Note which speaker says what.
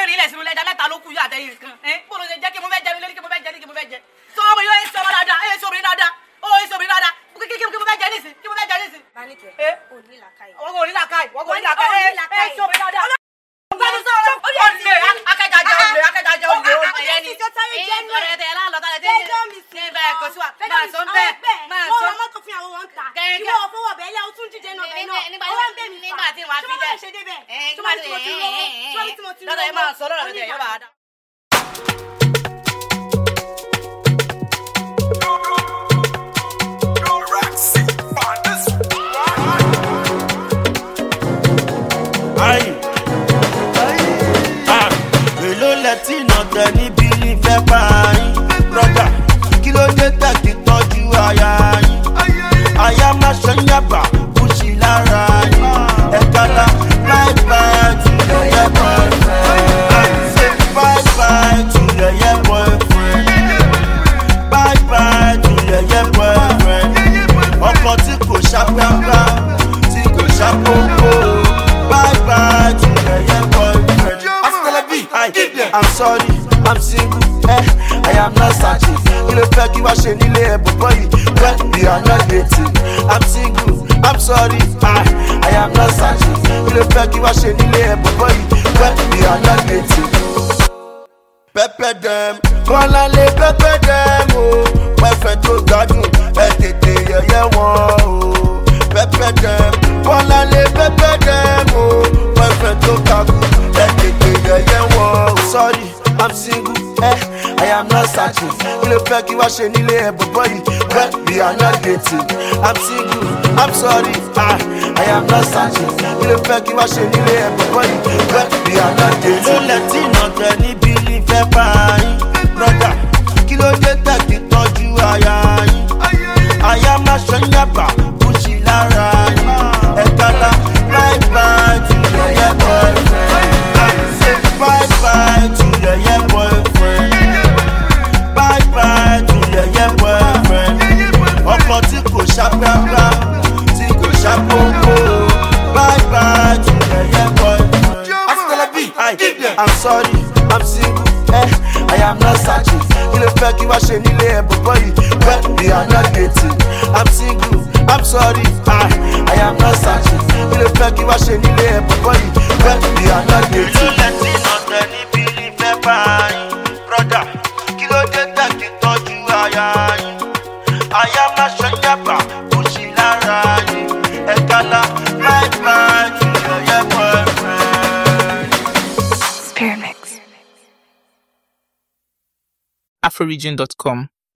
Speaker 1: mẹ́rin ilẹ̀ sínú lẹ́jà mẹ́ta ló kù yóò àtẹ̀yìn nǹkan ẹ̀ bó ló ṣe jẹ́ kí mo fẹ́ jẹ lórí kí mo fẹ́ jẹ ní kí mo fẹ́ jẹ sọ ọmọ yóò ẹ̀ sọmọ dáadáa ẹ̀ sọmọ dáadáa ó ẹ̀ sọmọ dáadáa kí kí kí mo fẹ́ jẹ nísìn kí mo fẹ́ jẹ nísìn.
Speaker 2: Báníkẹ́,
Speaker 1: Eh?
Speaker 2: ò ní làákàyè.
Speaker 1: wọ́n kò ní làákàyè wọ́n kò ní làákàyè
Speaker 2: Ó ní
Speaker 1: ẹ̀
Speaker 2: làákàyè.
Speaker 1: ẹ̀ sọmọ dáadáa.
Speaker 2: Báni sọ̀rọ̀, ó yẹ kí-
Speaker 1: olè akẹ́kọ̀ọ́ olè akẹ́kọ̀ọ́ olè
Speaker 2: Ah, ah,
Speaker 1: olè yẹn ni.
Speaker 2: ah, ah,
Speaker 1: ẹ̀yin ọ̀rẹ́ tẹ ẹ lálọ́ tálẹ̀ tẹ
Speaker 2: Fẹ́jọ́ mi sí
Speaker 1: ní bẹ́ẹ̀ kò sí wa
Speaker 2: Fẹ́jọ́
Speaker 1: máa
Speaker 2: mi
Speaker 1: sọ
Speaker 2: sí
Speaker 1: bẹ́ẹ̀
Speaker 2: àwọn
Speaker 1: máa
Speaker 2: bẹ́ẹ̀.
Speaker 1: sọ.
Speaker 2: Wọ́n ra mọ́tò fún ìyàwó wọn ta.
Speaker 1: Kẹ̀kẹ́.
Speaker 2: Ìwọ ò fowó bẹ́ẹ̀ lé, o tún jíjẹ náà bẹ́ẹ̀ náà.
Speaker 1: Nígbà-
Speaker 2: Ó wá ń bẹ̀ mí fà.
Speaker 1: nígbà tí wàá
Speaker 2: Ṣé
Speaker 1: fi
Speaker 2: wọ́n
Speaker 1: bẹ́ẹ̀.
Speaker 2: máa ṣe débẹ̀?
Speaker 1: Ẹ̀yin
Speaker 2: Ṣé wọ́n ti mo ti rówó? Ṣé wọ́n ti mo ti rówó?
Speaker 1: lọ́dọ̀ ẹ máa sọ lọ́rọ̀ tẹ̀ yóò bá a dá.
Speaker 3: ayi ah èló lẹ́tí iná tẹ níbi ìfẹ́ bá yín brọ́dà kí ló dé tẹ̀kí tọ́jú aya yín aya má ṣe ń yàgbà kùsì lára yín ẹ̀ka la bye bye to yẹyẹ boyfriend say bye bye to yẹyẹ boyfriend bye bye to yẹyẹ boyfriend ọkọ tí kò ṣàpẹ́pẹ́ tí kò ṣàpòpò bye bye to yẹyẹ boyfriend. Astelebi, I, I'm sorry, I'm single, eh, I am not searching. Kí ló fẹ́ kí wá ṣe nílé ẹ̀ bọ̀bọ̀ yìí? When we are not dating, I'm single, I'm sorry, I, I am not searching. Kí ló fẹ́ kí wá ṣe nílé ẹ̀ bọ̀bọ̀ yìí? When we are not dating pẹpẹ dẹm kọlálẹ pẹpẹ dẹm o pẹfẹ tó gbádùn ẹ tètè yẹyẹ wọn o pẹpẹ dẹm kọlálẹ pẹpẹ dẹm o pẹfẹ tó gbádùn ẹ tètè yẹyẹ wọn o. sorry i'm single eh, i am not searching kí ló fẹ́ kí wá ṣe nílé ẹ̀ bọ̀bọ̀ yìí when we are not dating i'm single i'm sorry ah, i am not searching kí ló fẹ́ kí wá ṣe nílé ẹ̀ bọ̀bọ̀ yìí when we are not dating. ló lẹ́tí náà tẹ níbi ìfẹ́ bá yín brọ́dà kí ló dé tẹ̀kí tọ́jú aya yín aya má ṣe ń yàgbà kùsì lára yín ẹ̀ka la bye bye to yẹyẹ boyfriend say bye bye to yẹyẹ boyfriend bye bye to yẹyẹ boyfriend ọkọ tí kò ṣàpẹ́pẹ́ tí kò ṣàpòpò bye bye to yẹyẹ boyfriend. Astelebi, I, I'm sorry, I'm single, eh, I am not searching. Kí ló fẹ́ kí wá ṣe nílé ẹ̀ bọ̀bọ̀ yìí? When we are not dating, I'm single, I'm sorry, I, I am not searching. Kí ló fẹ́ kí wá ṣe nílé ẹ̀ bọ̀bọ̀ yìí? When we are not dating. Ìlú lẹ́tí náà tẹ níbi ìfẹ́ bá yín, brọ́dà, kí ló dé tẹ̀kí tọ́jú aya yín? Aya má ṣe yàgbà, kò sí lára yín. Ẹ̀ka la, bye bye, to your yeah, boyfriend.
Speaker 4: Spearmix.
Speaker 5: afroregion.com.